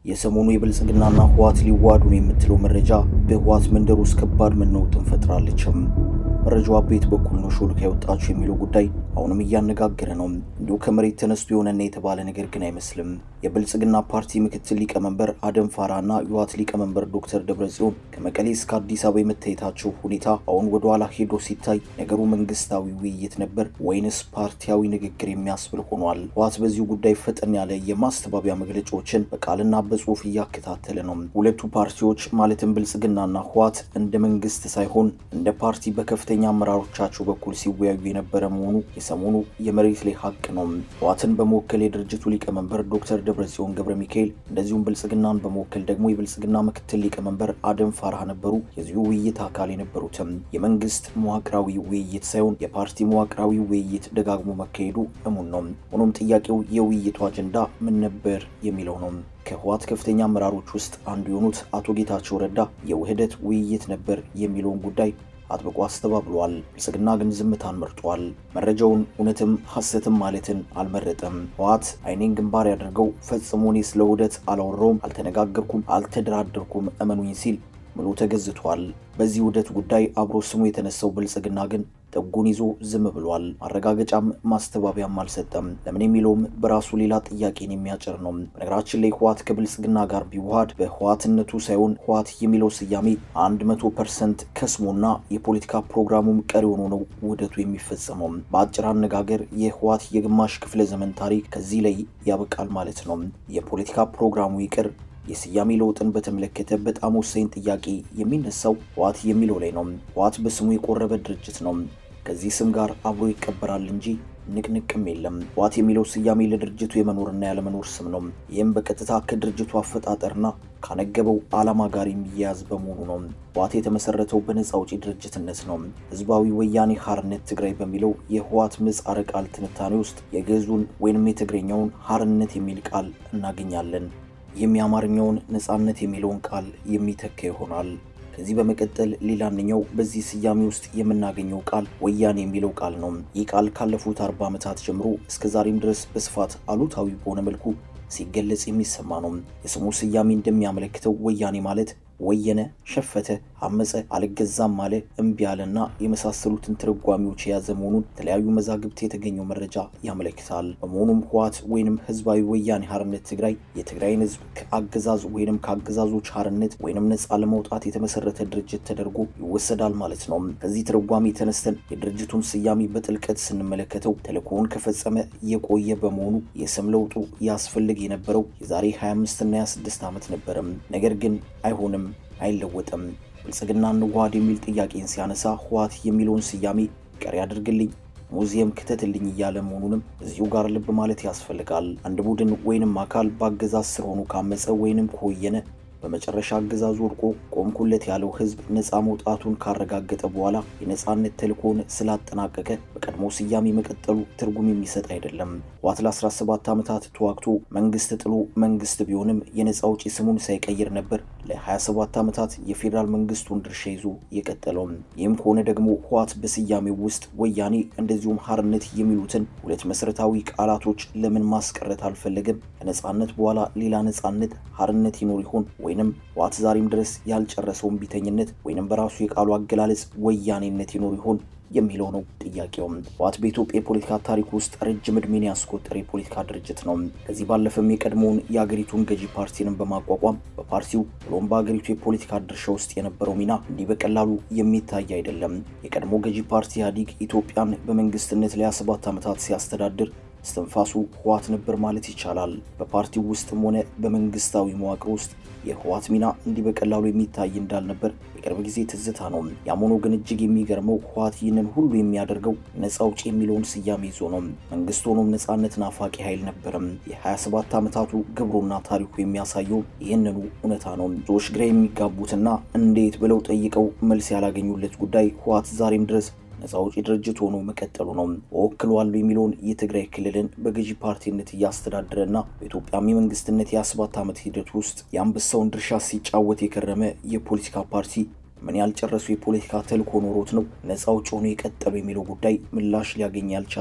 የሰሞኑ የብልጽግናና ህወሓት ሊዋዱ ነው የምትለው መረጃ በህወሓት መንደር ውስጥ ከባድ መናወጥን ፈጥራለችም። መረጃዋ ቤት በኩል ነው ሾልካ የወጣችው የሚለው ጉዳይ አሁንም እያነጋገረ ነው። እንዲሁ ከመሬት ተነስቶ የሆነና የተባለ ነገር ግን አይመስልም። የብልጽግና ፓርቲ ምክትል ሊቀመንበር አደም ፋራና የህወሓት ሊቀመንበር ዶክተር ደብረጽዮን ከመቀሌ እስከ አዲስ አበባ የመታየታቸው ሁኔታ አሁን ወደ ኋላ ሄዶ ሲታይ ነገሩ መንግስታዊ ውይይት ነበር ወይንስ ፓርቲያዊ ንግግር የሚያስብል ሆኗል። ህወሓት በዚሁ ጉዳይ ፈጠን ያለ የማስተባበያ መግለጫዎችን በቃልና በጽሁፍ እያከታተለ ነው። ሁለቱ ፓርቲዎች ማለትም ብልጽግናና ህወሓት እንደ መንግስት ሳይሆን እንደ ፓርቲ በከፍተኛ አመራሮቻቸው በኩል ሲወያዩ የነበረ መሆኑ የሰሞኑ የመሬት ላይ ሀቅ ነው። ህወሓትን በመወከል የድርጅቱ ሊቀመንበር ዶክተር ደብረጽዮን ገብረ ሚካኤል እንደዚሁም ብልጽግናን በመወከል ደግሞ የብልጽግና ምክትል ሊቀመንበር አደም ፋራህ ነበሩ። የዚሁ ውይይት አካል የነበሩትም የመንግስት መዋቅራዊ ውይይት ሳይሆን የፓርቲ መዋቅራዊ ውይይት ደጋግሞ መካሄዱ እሙን ነው። ሆኖም ጥያቄው የውይይቱ አጀንዳ ምን ነበር የሚለው ነው። ከህወሓት ከፍተኛ አመራሮች ውስጥ አንዱ የሆኑት አቶ ጌታቸው ረዳ የውህደት ውይይት ነበር የሚለውን ጉዳይ አጥብቆ አስተባብሏል። ብልጽግና ግን ዝምታን መርጧል። መረጃውን እውነትም ሐሰትም ማለትን አልመረጠም። ህወሓት አይኔን ግንባር ያደርገው ፈጽሞ እኔ ስለ ውህደት አላወራውም፣ አልተነጋገርኩም፣ አልተደራደርኩም እመኑኝ ሲል ምሎ ተገዝቷል። በዚህ ውህደት ጉዳይ አብሮ ስሙ የተነሳው ብልጽግና ግን ጥጉን ይዞ ዝም ብሏል። ማረጋገጫም ማስተባበያም አልሰጠም። ለምን የሚለውም በራሱ ሌላ ጥያቄን የሚያጭር ነው። በነገራችን ላይ ህወሓት ከብልጽግና ጋር ቢዋሃድ በህወሓትነቱ ሳይሆን ህወሓት የሚለው ስያሜ አንድ መቶ ፐርሰንት ከስሞና የፖለቲካ ፕሮግራሙም ቀሪ ሆኖ ነው ውህደቱ የሚፈጸመው። በአጭር አነጋገር የህወሓት የግማሽ ክፍለ ዘመን ታሪክ ከዚህ ላይ ያበቃል ማለት ነው። የፖለቲካ ፕሮግራሙ ይቅር የስያሜ ለውጥን በተመለከተ በጣም ወሳኝ ጥያቄ የሚነሳው ህወሓት የሚለው ላይ ነው። ህወሓት በስሙ የቆረበ ድርጅት ነው። ከዚህ ስም ጋር አብሮ ይቀበራል እንጂ ንቅንቅም የለም። ህወሓት የሚለው ስያሜ ለድርጅቱ የመኖርና ያለመኖር ስም ነው። ይህም በቀጥታ ከድርጅቱ አፈጣጠርና ካነገበው ዓላማ ጋር የሚያያዝ በመሆኑ ነው። ህወሓት የተመሰረተው በነፃ አውጪ ድርጅትነት ነው። ህዝባዊ ወያኔ ሓርነት ትግራይ በሚለው የህወሓት ምህጻረ ቃል ትንታኔ ውስጥ የግዕዙን ወይንም የትግረኛውን ሓርነት የሚል ቃል እናገኛለን። ይህም የአማርኛውን ነፃነት የሚለውን ቃል የሚተካ ይሆናል። ከዚህ በመቀጠል ሌላኛው በዚህ ስያሜ ውስጥ የምናገኘው ቃል ወያኔ የሚለው ቃል ነው። ይህ ቃል ካለፉት አርባ ዓመታት ጀምሮ እስከ ዛሬም ድረስ በስፋት አሉታዊ በሆነ መልኩ ሲገለጽ የሚሰማ ነው። የስሙ ስያሜ እንደሚያመለክተው ወያኔ ማለት ወየነ፣ ሸፈተ፣ አመፀ፣ አልገዛም አለ፣ እምቢ አለና የመሳሰሉትን ትርጓሚዎች የያዘ መሆኑን የተለያዩ መዛግብት የተገኘው መረጃ ያመለክታል። በመሆኑም ህወሓት ወይንም ህዝባዊ ወያኔ ሓርነት ትግራይ የትግራይን ህዝብ ከአገዛዝ ወይንም ከአገዛዞች ሓርነት ወይንም ነፃ ለመውጣት የተመሰረተ ድርጅት ተደርጎ ይወሰዳል ማለት ነው። ከዚህ ትርጓሜ ተነስተን የድርጅቱን ስያሜ በጥልቀት ስንመለከተው ተልእኮውን ከፈጸመ የቆየ በመሆኑ የስም ለውጡ ያስፈልግ የነበረው የዛሬ 25 እና 26 ዓመት ነበረም። ነገር ግን አይሆንም አይለወጥም። ብልጽግና እንዋሃድ የሚል ጥያቄን ሲያነሳ ህወሓት የሚለውን ስያሜ ቀሪ አድርግልኝ፣ ሙዚየም ክተትልኝ እያለ መሆኑንም እዚሁ ጋር ልብ ማለት ያስፈልጋል። አንድ ቡድን ወይንም አካል በአገዛዝ ስር ሆኖ ካመፀ ወይንም ከወየነ በመጨረሻ አገዛዙ ወድቆ ቆምኩለት ያለው ህዝብ ነፃ መውጣቱን ካረጋገጠ በኋላ የነፃነት ተልእኮውን ስላጠናቀቀ በቀድሞ ስያሜ መቀጠሉ ትርጉም የሚሰጥ አይደለም። ህወሓት ለ17 ዓመታት ተዋግቶ መንግስት ጥሎ መንግስት ቢሆንም የነፃ አውጪ ስሙን ሳይቀይር ነበር ለ27 ዓመታት የፌዴራል መንግስቱን ድርሻ ይዞ የቀጠለውም። ይህም ከሆነ ደግሞ ህወሓት በስያሜው ውስጥ ወያኔ እንደዚሁም ሓርነት የሚሉትን ሁለት መሰረታዊ ቃላቶች ለምን ማስቀረት አልፈለገም? ከነፃነት በኋላ ሌላ ነፃነት ሓርነት ይኖር ይሆን? ወይንም ህወሓት ዛሬም ድረስ ያልጨረሰውን ቢተኝነት ወይንም በራሱ የቃሉ አገላለጽ ወያኔነት ይኖር ይሆን የሚለው ነው ጥያቄውም። ህወሓት በኢትዮጵያ የፖለቲካ ታሪክ ውስጥ ረጅም ዕድሜን ያስቆጠረ የፖለቲካ ድርጅት ነው። ከዚህ ባለፈም የቀድሞውን የአገሪቱን ገዢ ፓርቲንም በማቋቋም በፓርቲው ብሎም በአገሪቱ የፖለቲካ ድርሻ ውስጥ የነበረው ሚና እንዲህ በቀላሉ የሚታይ አይደለም። የቀድሞ ገዢ ፓርቲ ኢህአዴግ ኢትዮጵያን በመንግስትነት ለ27 ዓመታት ሲያስተዳድር እስትንፋሱ ህወሓት ነበር ማለት ይቻላል። በፓርቲው ውስጥም ሆነ በመንግስታዊ መዋቅር ውስጥ የህወሓት ሚና እንዲህ በቀላሉ የሚታይ እንዳልነበር የቅርብ ጊዜ ትዝታ ነው። ያም ሆኖ ግን እጅግ የሚገርመው ህወሓት ይህንን ሁሉ የሚያደርገው ነፃ አውጪ የሚለውን ስያሜ ይዞ ነው። መንግስት ሆኖም ነፃነት ናፋቂ ኃይል ነበረም። የ27 ዓመታቱ ግብሩና ታሪኩ የሚያሳየው ይህንኑ እውነታ ነው። ብዙዎች ግራ የሚጋቡትና እንዴት ብለው ጠይቀው መልስ ያላገኙለት ጉዳይ ህወሓት ዛሬም ድረስ ነፃ አውጪ ድርጅት ሆኖ መቀጠሉ ነው። እወክለዋለሁ የሚለውን የትግራይ ክልልን በገዢ ፓርቲነት እያስተዳደረና በኢትዮጵያም የመንግስትነት የአስባት ዓመት ሂደት ውስጥ የአንበሳውን ድርሻ ሲጫወት የከረመ የፖለቲካ ፓርቲ ምን ያልጨረሱ የፖለቲካ ተልእኮ ኖሮት ነው ነፃ አውጪ ሆኖ የቀጠሉ የሚለው ጉዳይ ምላሽ ሊያገኝ ያልቻለ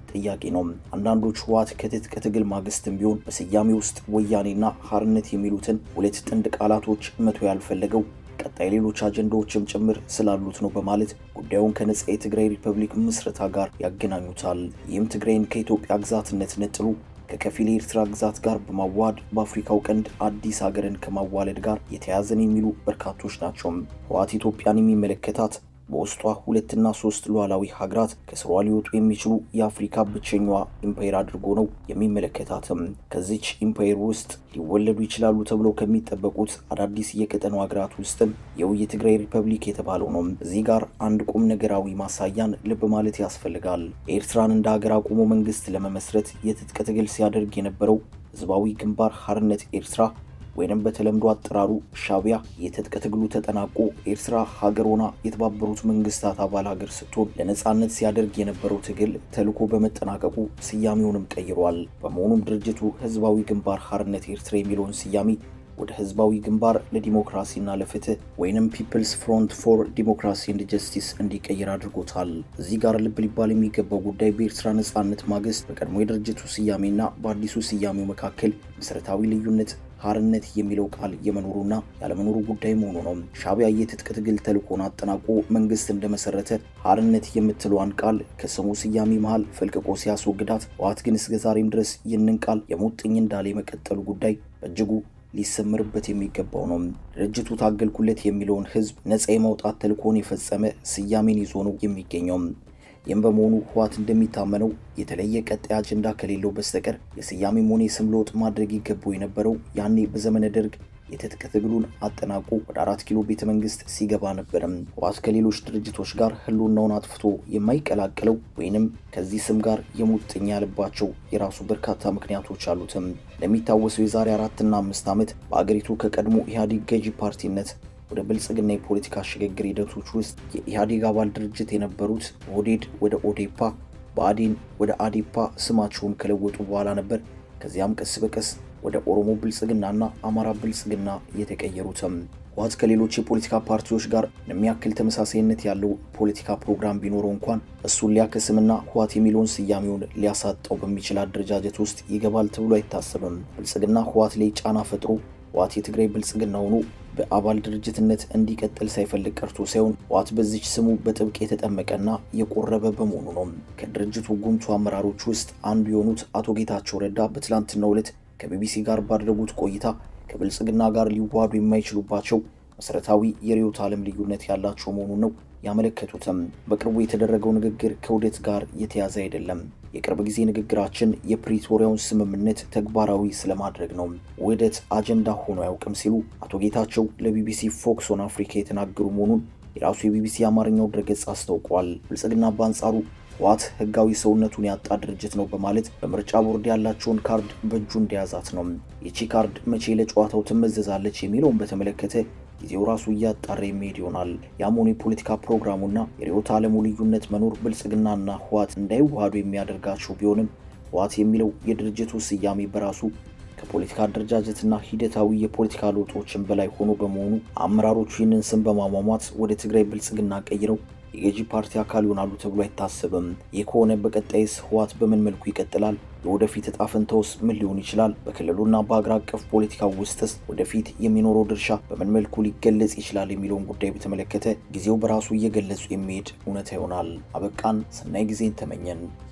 ጥያቄ ነው። አንዳንዶች ህወሓት ከትጥቅ ትግል ማግስትም ቢሆን በስያሜ ውስጥ ወያኔና ሀርነት የሚሉትን ሁለት ጥንድ ቃላቶች መቶ ያልፈለገው ቀጣይ ሌሎች አጀንዳዎችም ጭምር ስላሉት ነው በማለት ጉዳዩን ከነጻ የትግራይ ሪፐብሊክ ምስረታ ጋር ያገናኙታል። ይህም ትግራይን ከኢትዮጵያ ግዛትነት ነጥሎ ከከፊል የኤርትራ ግዛት ጋር በማዋሃድ በአፍሪካው ቀንድ አዲስ ሀገርን ከማዋለድ ጋር የተያዘን የሚሉ በርካቶች ናቸው። ህወሓት ኢትዮጵያን የሚመለከታት በውስጧ ሁለትና ሶስት ሉዓላዊ ሀገራት ከስሯ ሊወጡ የሚችሉ የአፍሪካ ብቸኛዋ ኢምፓየር አድርጎ ነው የሚመለከታትም። ከዚች ኢምፓየር ውስጥ ሊወለዱ ይችላሉ ተብለው ከሚጠበቁት አዳዲስ የቀጠናው ሀገራት ውስጥም ይኸው የትግራይ ሪፐብሊክ የተባለው ነው። እዚህ ጋር አንድ ቁም ነገራዊ ማሳያን ልብ ማለት ያስፈልጋል። ኤርትራን እንደ ሀገር አቁሞ መንግስት ለመመስረት የትጥቅ ትግል ሲያደርግ የነበረው ህዝባዊ ግንባር ሀርነት ኤርትራ ወይንም በተለምዶ አጠራሩ ሻዕቢያ የትጥቅ ትግሉ ተጠናቆ ኤርትራ ሀገር ሆና የተባበሩት መንግስታት አባል ሀገር ስትሆን ለነጻነት ሲያደርግ የነበረው ትግል ተልዕኮ በመጠናቀቁ ስያሜውንም ቀይሯል። በመሆኑም ድርጅቱ ህዝባዊ ግንባር ሀርነት ኤርትራ የሚለውን ስያሜ ወደ ህዝባዊ ግንባር ለዲሞክራሲና ለፍትህ ወይንም ፒፕልስ ፍሮንት ፎር ዲሞክራሲ ኤንድ ጀስቲስ እንዲቀይር አድርጎታል። እዚህ ጋር ልብ ሊባል የሚገባው ጉዳይ በኤርትራ ነጻነት ማግስት በቀድሞ የድርጅቱ ስያሜና በአዲሱ ስያሜው መካከል መሰረታዊ ልዩነት ሀርነት የሚለው ቃል የመኖሩና ያለመኖሩ ጉዳይ መሆኑ ነው። ሻዕቢያ የትጥቅ ትግል ተልዕኮን አጠናቆ መንግስት እንደመሰረተ ሀርነት የምትለዋን ቃል ከስሙ ስያሜ መሃል ፈልቅቆ ሲያስወግዳት፣ ህወሓት ግን እስከ ዛሬም ድረስ ይህንን ቃል የሙጥኝ እንዳለ የመቀጠሉ ጉዳይ በእጅጉ ሊሰምርበት የሚገባው ነው። ድርጅቱ ታገልኩለት የሚለውን ህዝብ ነጻ የማውጣት ተልዕኮን የፈጸመ ስያሜን ይዞ ነው የሚገኘው። ይህም በመሆኑ ህወሓት እንደሚታመነው የተለየ ቀጣይ አጀንዳ ከሌለው በስተቀር የስያሜም ሆነ የስም ለውጥ ማድረግ ይገባው የነበረው ያኔ በዘመነ ደርግ የትጥቅ ትግሉን አጠናቆ ወደ አራት ኪሎ ቤተ መንግስት ሲገባ ነበርም። ህወሓት ከሌሎች ድርጅቶች ጋር ህልውናውን አጥፍቶ የማይቀላቅለው ወይንም ከዚህ ስም ጋር የሙጥኝ ያለባቸው የራሱ በርካታ ምክንያቶች አሉትም። እንደሚታወሰው የዛሬ አራትና አምስት ዓመት በአገሪቱ ከቀድሞ ኢህአዴግ ገዢ ፓርቲነት ወደ ብልጽግና የፖለቲካ ሽግግር ሂደቶች ውስጥ የኢህአዴግ አባል ድርጅት የነበሩት ኦህዴድ ወደ ኦዴፓ፣ ብአዴን ወደ አዴፓ ስማቸውን ከለወጡ በኋላ ነበር ከዚያም ቀስ በቀስ ወደ ኦሮሞ ብልጽግናና አማራ ብልጽግና የተቀየሩትም። ህወሓት ከሌሎች የፖለቲካ ፓርቲዎች ጋር የሚያክል ተመሳሳይነት ያለው ፖለቲካ ፕሮግራም ቢኖረው እንኳን እሱን ሊያከስምና ህወሓት የሚለውን ስያሜውን ሊያሳጣው በሚችል አደረጃጀት ውስጥ ይገባል ተብሎ አይታሰብም። ብልጽግና ህወሓት ላይ ጫና ፈጥሮ ህወሓት የትግራይ ብልጽግና ሆኖ በአባል ድርጅትነት እንዲቀጥል ሳይፈልግ ቀርቶ ሳይሆን ህወሓት በዚች ስሙ በጥብቅ የተጠመቀና የቆረበ በመሆኑ ነው። ከድርጅቱ ጉምቱ አመራሮች ውስጥ አንዱ የሆኑት አቶ ጌታቸው ረዳ በትላንትናው ዕለት ከቢቢሲ ጋር ባደረጉት ቆይታ ከብልጽግና ጋር ሊዋሃዱ የማይችሉባቸው መሰረታዊ የርዕዮተ ዓለም ልዩነት ያላቸው መሆኑን ነው ያመለከቱትም። በቅርቡ የተደረገው ንግግር ከውህደት ጋር የተያዘ አይደለም። የቅርብ ጊዜ ንግግራችን የፕሪቶሪያውን ስምምነት ተግባራዊ ስለማድረግ ነው። ውህደት አጀንዳ ሆኖ አያውቅም ሲሉ አቶ ጌታቸው ለቢቢሲ ፎክስ ኦን አፍሪካ የተናገሩ መሆኑን የራሱ የቢቢሲ የአማርኛው ድረገጽ አስታውቋል። ብልጽግና በአንጻሩ ህወሓት ህጋዊ ሰውነቱን ያጣ ድርጅት ነው በማለት በምርጫ ቦርድ ያላቸውን ካርድ በእጁ እንደያዛት ነው። ይቺ ካርድ መቼ ለጨዋታው ትመዘዛለች የሚለውን በተመለከተ ጊዜው ራሱ እያጣራ የሚሄድ ይሆናል። ያም ሆኖ የፖለቲካ ፕሮግራሙና የርዕዮተ ዓለሙ ልዩነት መኖር ብልጽግናና ህወሓት እንዳይዋሃዱ የሚያደርጋቸው ቢሆንም ህወሓት የሚለው የድርጅቱ ስያሜ በራሱ ከፖለቲካ አደረጃጀትና ሂደታዊ የፖለቲካ ለውጦችን በላይ ሆኖ በመሆኑ አመራሮቹ ይህንን ስም በማሟሟት ወደ ትግራይ ብልጽግና ቀይረው የገዢ ፓርቲ አካል ይሆናሉ ተብሎ አይታሰብም። ይህ ከሆነ በቀጣይስ ህወሓት በምን መልኩ ይቀጥላል? የወደፊት እጣ ፈንታውስ ምን ሊሆን ይችላል? በክልሉና በሀገር አቀፍ ፖለቲካ ውስጥስ ወደፊት የሚኖረው ድርሻ በምን መልኩ ሊገለጽ ይችላል የሚለውን ጉዳይ በተመለከተ ጊዜው በራሱ እየገለጹ የሚሄድ እውነታ ይሆናል። አበቃን። ሰናይ ጊዜን ተመኘን።